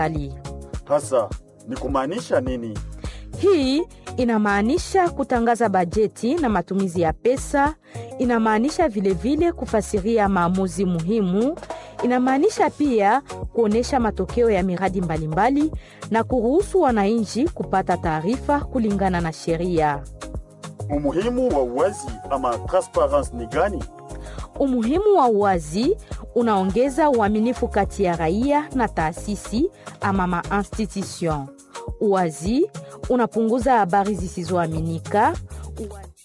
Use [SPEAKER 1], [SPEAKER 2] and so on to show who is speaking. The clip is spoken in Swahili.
[SPEAKER 1] mbalimbali.
[SPEAKER 2] Hasa ni kumaanisha nini?
[SPEAKER 1] Hii inamaanisha kutangaza bajeti na matumizi ya pesa, inamaanisha vilevile kufasiria maamuzi muhimu, inamaanisha pia kuonesha matokeo ya miradi mbalimbali na kuruhusu wananchi kupata taarifa kulingana na sheria.
[SPEAKER 2] Umuhimu wa uwazi ama transparence ni gani?
[SPEAKER 1] Umuhimu wa uwazi unaongeza uaminifu kati ya raia na taasisi ama ma-institution. Uwazi unapunguza habari zisizoaminika. Uwazi